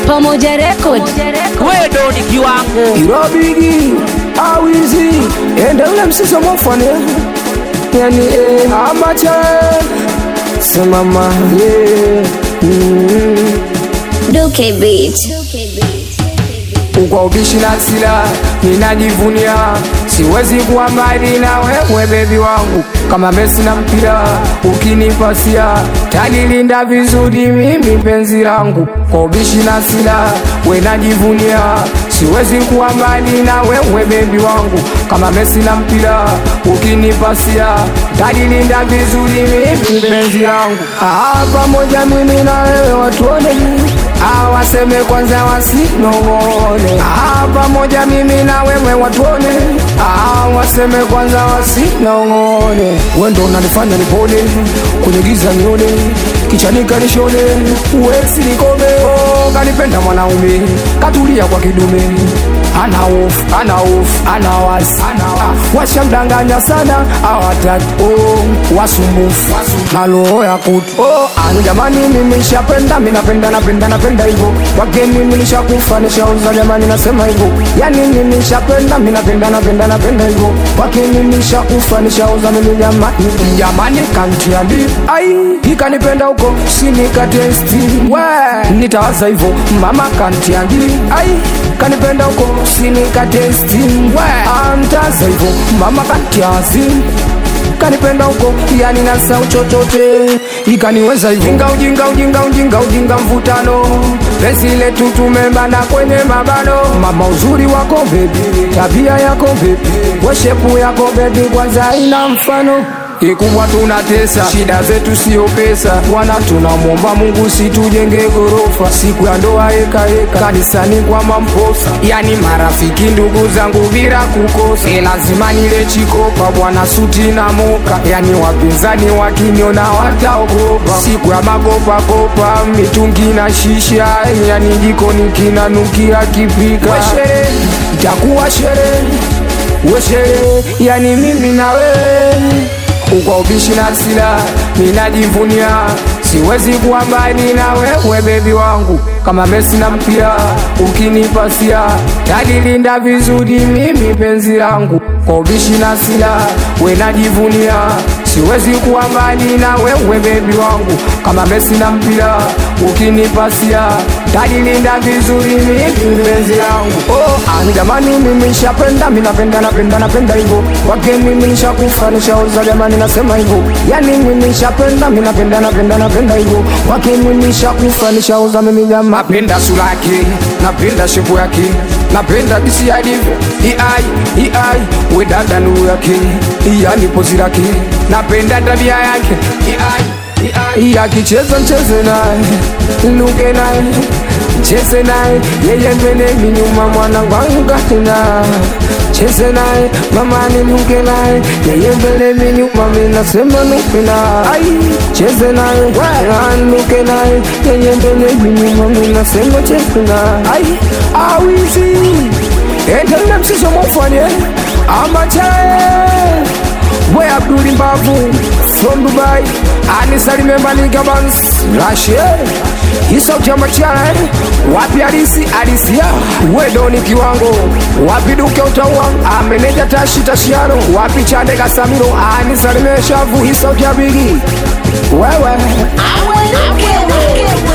Pamoja Record. wewe ndo ni kiwango irobigi awizi ende ule msizo mofane yani eh, amacha semama yeah. mm. Duke Beat. kwa ubishi na sila ninajivunia siwezi kuwa mbali na wewe bebi wangu kama Messi na mpira ukinipasia talilinda vizuri mimi penzi langu kwa ubishi na sila we najivunia siwezi kuwa mbali na wewe bebi wangu kama Messi na mpira ukinipasia talilinda vizuri mimi penzi langu ah, pamoja mimi na wewe watuone Ah, waseme kwanza wasinong'one ah, pamoja mimi na wewe watuone ah, waseme kwanza wasinong'one wendo unanifanya nipone kwenye giza nione kichanika nishone uwezi nikome oh, kanipenda mwanaume katulia kwa kidume ana hofu ana hofu ana wasi ah, washamdanganya sana awataki oh, wasumbufu na roho ya kutu oh, ah, jamani mimi nishapenda mimi napenda napenda napenda hivyo wake mimi nishakufa nishauza jamani nasema hivyo yani mimi nishapenda mimi napenda napenda napenda hivyo wake mimi nishakufa nishauza mimi jamani jamani kantiandi ai ikanipenda huko sinikatesti we nitawaza hivyo mama kantiandi ai kanipenda huko sinikatesti we antaza hivyo mama kantiazi kanipenda huko yani nasau chochote ikaniweza hivyo ujinga ujinga ujinga ujinga ujinga mvutano penzi letu tumebana kwenye mabano mama uzuri wako bebi tabia yako bebi weshepu yako bebi kwanza ina mfano kikubwa tunatesa shida zetu sio pesa bwana tunamwomba mungu situjenge gorofa siku ya ndoa ekaeka kanisani kwa mamposa yani marafiki ndugu zangu bila kukosa e lazima nile chikopa bwana suti na moka yani wapinzani wakiniona wataogopa siku ya makopakopa mitungi na shisha yani jikoni kinanukia kipika weshere itakuwa sherehe weshere yani mimi na wewe kwa ubishi na sila ninajivunia siwezi kuwa mbali na wewe bebi wangu kama Messi na mpira ukinipasia talilinda vizuri mimi penzi langu kwa ubishi na sila we najivunia siwezi kuwa mbali na wewe bebi wangu kama Messi na mpira ukinipasia talilinda vizuri mimi penzi langu oh, ah, jamani mimi nishapenda mimi napenda napenda napenda hivyo wake mimi nishakufa nishauza jamani nasema hivyo yani mimi nishapenda mimi napenda napenda napenda hivyo wake mimi nishakufa nishauza mimi jamani napenda sura yake napenda shepu yake napenda jinsi alivyo iai iai we dada nuru yake yani pozi lake napenda tabia yake iai iai akicheza mcheze naye luke naye cheze naye yeye mbele minyuma mwana gwanga tena cheze naye mama niluke naye yeye mbele minyuma minasema nuke naye cheze naye anuke naye yeye mbele minyuma minasema cheze naye awizi endele msizo mofanye amachae we abduli mbavu from dubai anisalime maligabans rashe isaukyamachana wapi alisi alisia wedoni kiwango wapi duke utaua ameneja tashi tashiano wapi chande kasamiro anisalime shavu isaukyabigi wewe Duke, Duke, Duke.